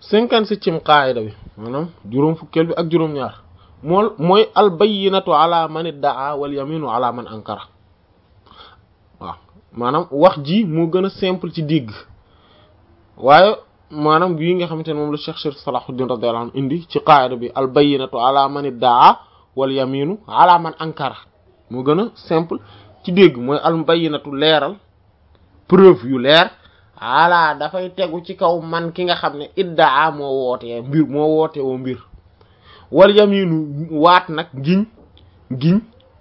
cinquante-septième qaayida bi maanaam juróom fukkeel bi ak juróom-ñaar mool mooy al bayyinatu ala man iddaa wal yaminu ala man ankara waaw maanaam wax ji moo gën a simple ci dégg waaye maanaam bii nga xamante ne moom la Cheikh Cheikh Salahuddin radiyallahu anhu indi ci qaayida bi al bayyinatu ala man iddaa wal yaminu ala man ankara moo gën a simple ci dégg mooy al bayyinatu leeral preuve yu leer ala dafay tegu ci kaw man ki nga xam ne iddaa moo wootee mbir moo woote woo mbir wal yaminu waat nag giñ giñ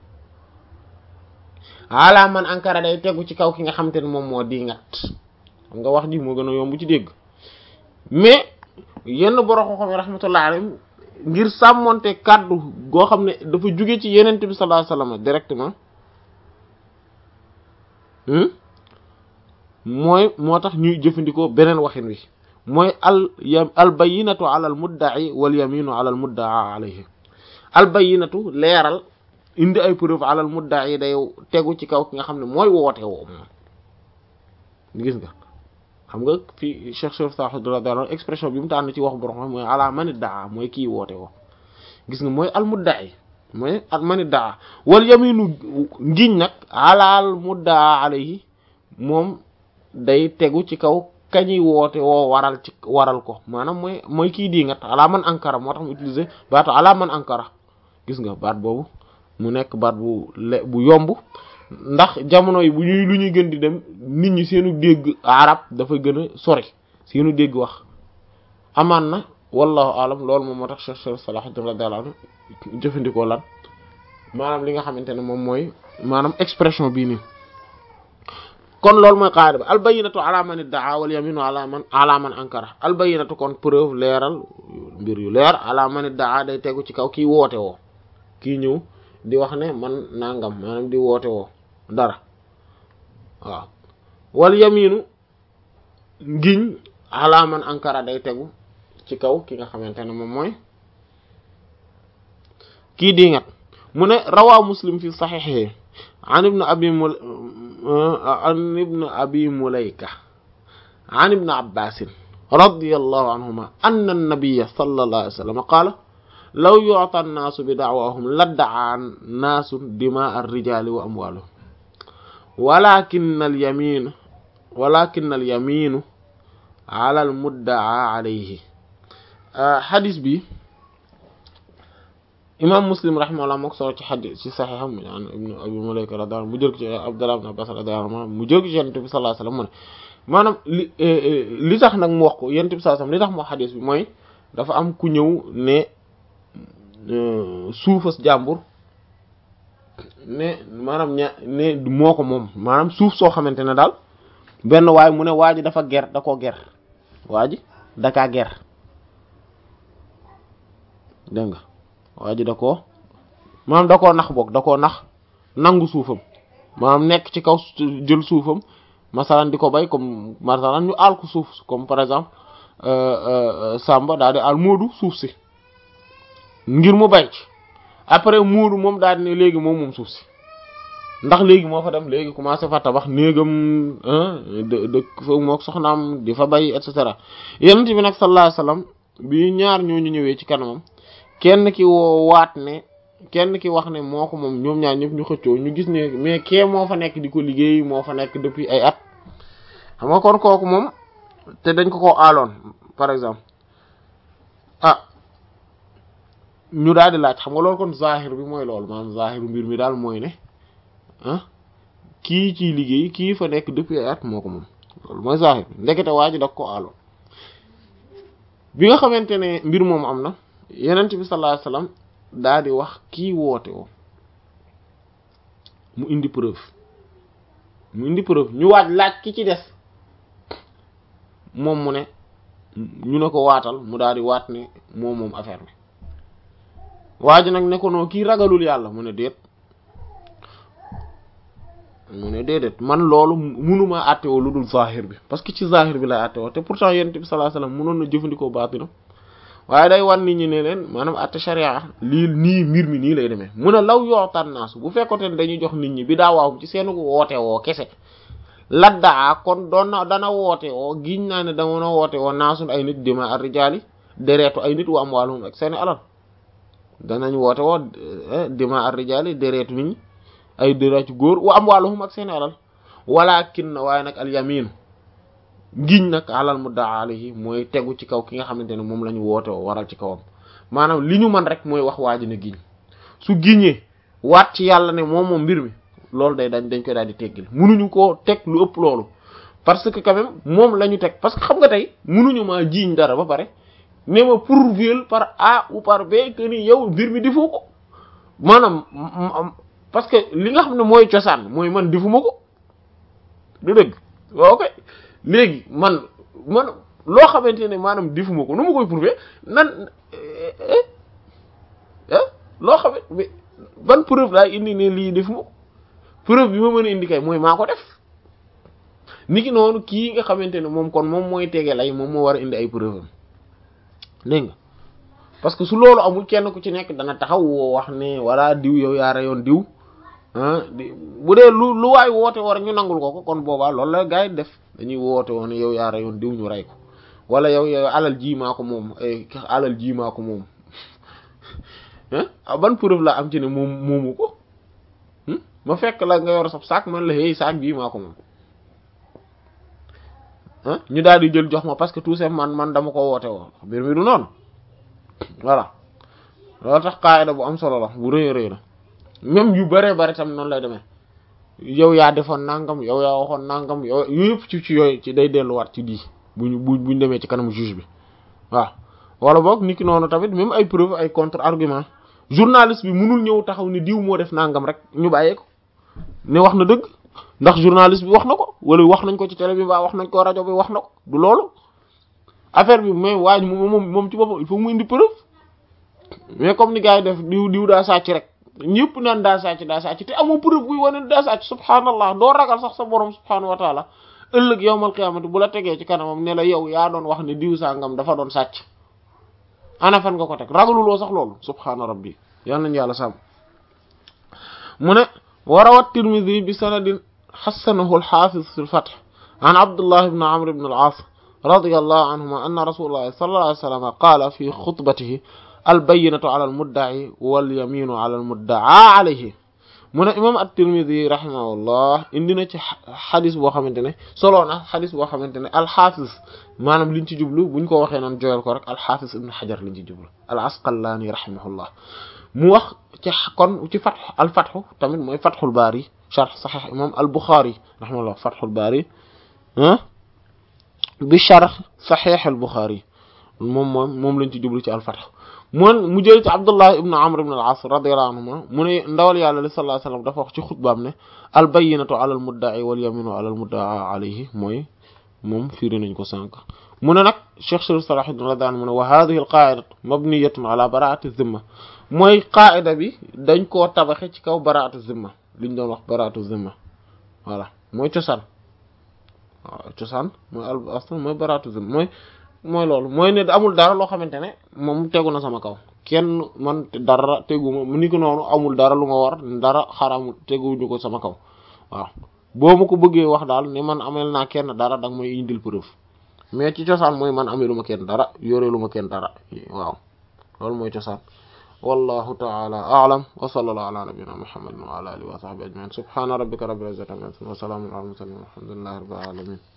ala man ankara day tegu ci kaw ki nga xamante ne moom moo di ngat xam nga wax ji moo gën a yomb ci dégg mais yenn borom xam-xam yi rahmatullah alayhim ngir sàmmonte kàddu goo xam ne dafa jóge ci yenent bi sallallahu alayhi wasallam directement mooy moo tax ñuy jëfandikoo beneen waxin wi mooy al yam al bayyinatu ala al mudda'i wal yaminu ala al mudda'a alayhi al bayyinatu leeral indi ay preuve ala al mudda'i day tegu ci kaw ki nga xam ne mooy woote woo moom gis nga xam nga fii Cheikh Cheikh Saad radiyallahu anhu expression bi mu tànn ci wax borom xam mooy ala man idda'a mooy kii woote woo gis nga mooy al mudda'i mooy al man idda'a wal yaminu ngiñ nag ala al mudda'a alayhi moom day tegu ci kaw kañuy woote woo waral ci waral ko maanaam mooy mooy kii di ngat ala man ankara moo tax mu utiliser baatu ala man ankara gis nga baat boobu mu nekk baat bu le bu yomb ndax jamono yi bu ñuy lu ñuy gën di dem nit ñi seenu dégg arab dafa gën a sori seenu dégg wax amaan na wallahu alam loolu moom moo tax Cheikh Cheikh Salahuddin radiyallahu anhu jëfandikoo lan maanaam li nga xamante ne moom mooy maanaam expression bii nii kon loolu mooy qaida bi albayinatu ala man iddaa wal yaminu ala man ala man ankara albayinatu kon preuve leeral mbir yu leer ala man iddaa day tegu ci kaw kii woote woo kii ñëw di wax ne man nangam maanaam di woote woo dara waaw wal yaminu ngiñ ala man ankara day tegu ci kaw ki nga xamante ne moom mooy kii di ngat mu ne rawaa muslim fi saxiixi an ibn abi mul an ibn abi mulayka an ibn abbasin radiyallahu anhuma anna an-nabiyya sallallahu alayhi wa sallam qaala law yu'ta an-naasu bi da'waahum ladda'a an-naasu dimaa ar-rijaali wa amwaalahum walaakinna al-yamiin walaakinna al-yamiinu ala al-mudda'a alayhi xadis bi imam muslim rahimahullah moo ko solo ci xadis ci saxiixam an ibnu abi mulayka radiyallahu anhu mu jël ko ci abdullah ibn abbas radiyallahu anhu mu jël ko ci yonent bi sallallahu alayhi wasallam mu ne maanaam li li tax nag mu wax ko yonent bi sallallahu alayhi wasallam li tax mu wax xadis bi mooy dafa am ku ñëw ne suufas jàmbur ne maanaam ña ne moo ko moom maanaam suuf soo xamante ne daal benn waay mu ne waa ji dafa ger da koo ger waa ji dakaa ger dégg nga waa ji da koo maanaam da koo nax boog da koo nax nangu suufam maanaam nekk ci kaw jël suufam masalan di ko bay comme masalan ñu aal ko suuf comme par exemple Samba daal di aal Moodu suuf si ngir mu bay ci après Moodu moom daal di ne léegi moom moom suuf si ndax léegi moo fa dem léegi commencé fa tabax néegam dëkk fa mook soxnaam di fa bay et cetera yonent bi nag sallallahu alayhi wasallam bi ñaar ñooñu ñëwee ci kanamam kenn ki woo waat ne kenn ki wax ne moo ko moom ñoom ñaar ñëpp ñu xëccoo ñu gis ne mais kee moo fa nekk di ko liggéey moo fa nekk depuis ay at xam nga kon kooku moom te dañ ko ko aaloon par exemple ah ñu daal di laaj xam nga loolu kon zahir bi mooy loolu maanaam zahiru mbir mi daal mooy ne ah kii ciy liggéey kii fa nekk depuis ay at moo ko moom loolu mooy zahir bi ndekete waa ji da ko aaloon bi nga xamante ne mbir moom am na yenent bi sallallahu alayhi wasallam daa di wax kii woote woo mu indi preuve mu indi preuve ñu waaj laaj ki ci des moom mu ne ñu ne ko waatal mu daal di waat ne moom moom affaire bi waa ji nag ne ko noo kii ragalul yàlla mu ne déet mu ne déedéet man loolu mënuma àttewoo lu dul zahir bi parce que ci zahir bi lay àttewoo te pourtant yenent bi sallallahu alayhi wasallam mënoon na jëfandikoo baatinam waaye day wan nit ñi ne leen maanaam atte sharia lii nii mbir mi nii lay demee mu ne law yootaan naasu bu fekkote ne dañuy jox nit ñi bi daa waaw ci seen woote woo kese laddaa kon doon na dana woote woo giñ naa ne dama na woote woo naasun ay nit dima ar rijaali dereetu ay nit wa amwaaluhum ak seeni alal danañ woote woo dima ar rijaali dereetu nit ñi ay dereetu góor wa amwaaluhum ak seeni alal walakin na waaye nag al yaminu giñ nag alal muddaa alayhi mooy tegu ci kaw ki nga xamante ne moom la ñu woote woo waral ci kawam maanaam li ñu mën rek mooy wax waa ji ne giñ su giñee waat ci yàlla ne moom moom mbir mi loolu day dañ dañ koy daal di teggil munuñu koo teg lu ëpp loolu parce que quand même moom la ñu teg parce que xam nga tey munuñu maa jiiñ dara ba pare ne ma prouver par A ou par B que ni yow mbir mi defoo ko maanaam parce que li nga xam ne mooy cosaan mooy man defuma ko du dëgg waaw ok léegi man man loo xamante ne maanaam defuma ko nu ma koy prouver nan loo xamante ban preuve laay indi ne lii defuma ko preuve bi ma mën a indi kay mooy maa ko def niki noonu kii nga xamante ne moom kon moom mooy tege lay moom moo war a indi ay preuve am dégg nga parce que su loolu amul kenn ku ci nekk dana taxaw woo wax ne walla diw yow yaa reyoon diw ah di bu dee lu lu waay woote war ñu nangul ko ko kon boobaa loolu la gars yi def dañuy woote woon ne yow yaa reyoon diw ñu rey ko wala yow yow alal ji maa ko moom alal ji maa ko moom ah ban preuve la am ci ne moom moomu ko ma fekk la nga yor sab saak man la hey saak bii maa ko moom ah ñu daal di jël jox ma parce que tout simplement man man dama ko woote woo mbir mi du noonu voilà loolu tax qaayida bu am solo la bu rëy rëy la même yu bëree bëri tam noonu lay demee yow yaa defoon nangam yow yaa waxoon nangam yow yëpp ci ci yooyu ci day delluwaat ci di buñu bu buñ demee ci kanamu juge bi waaw wala boog niki noonu tamit même ay preuve ay contre argument journaliste bi mënul ñëw taxaw ni diw moo def nangam rek ñu bàyyee ko ne wax na dëgg ndax journaliste bi wax na ko wala wax nañ ko ci télé bi mbaa wax nañ ko rajo bi wax na ko du loolu affaire bi mais waaj moom moom ci boppam il faut mu indi preuve mais comme ni gars yi def diw diw daa sàcc rek ñëpp naan daa sàcc daa sàcc te amoo preuve buy wane daa sàcc subhaanallah doo ragal sax sa borom subhaanahu wa taala ëllëg yowmal qiyaamati bu la tegee ci kanamam ne la yow yaa doon wax ne diw sangam dafa doon sàcc ana fan nga ko teg ragaluloo sax loolu subhaana rabbi yal nañu yàlla sàmm mu ne wa rawat tirmidhi bi sanadin xassanahu alxafiz fi lfath an abdullah ibn amr ibn al-aas radiyallahu anhuma anna rasulullahi sallallahu alayhi wa sallam qaala fi xutbatihi albayinatu ala almuddaci walyaminu ala almuddaa alayhi mu ne imam at-tirmidhi rahimahullah indi na ci xadis boo xamante ne soloo na xadis boo xamante ne alxafiz maanaam liñ ci jublu buñ ko waxee noon joyal ko rek alxafiz ibn xajar liñ ci jublu al asqalaani rahimahullah mu wax ci kon ci fatx al fatxu tamit mooy fatxul baari sharh saxiix imam al buxaari rahimahullah fatxul baari ah bi sharh saxiix al buxaari moom moom moom lañ ci jublu ci al fatx moon mu jël ci abdullah ibn amr ibn al as radiyallahu anhuma mu ne ndawal yàlla li sallallahu alayhi wasallam dafa wax ci xutbaam ne al bayyinatu ala al mudda'i wal yaminu ala al mudda'a alayhi mooy moom firi nañ ko sànq mu ne nag cheikh sharif salahuddin radiyallahu anhu mu ne wa hadhihi al qa'idatu mabniyatun ala bara'ati zimma mooy qaida bi dañ koo tabaxe ci kaw bara'atu zimma liñ doon wax bara'atu zimma voilà mooy cosaan waaw cosaan mooy al asl mooy bara'atu zimma mooy mooy loolu mooy ne amul dara loo xamante ne moom tegu na sama kaw kenn man dara teguma mu ni ko noonu amul dara lu ma war dara xaramu teguñu ko sama kaw waaw boo ma ko bëggee wax daal ne man amel naa kenn dara danga may indil preuve mais ci cosaan mooy man amelu ma kenn dara yoreelu ma kenn dara waaw loolu mooy cosaan wallahu ta'ala a'lam wa sallallahu ala nabiyyina muhammadin wa ala alihi wa sahbihi ajma'in subhana rabbika rabbil izzati amma yasifun wa salamun ala al mursalin walhamdulillahi rabbil alamin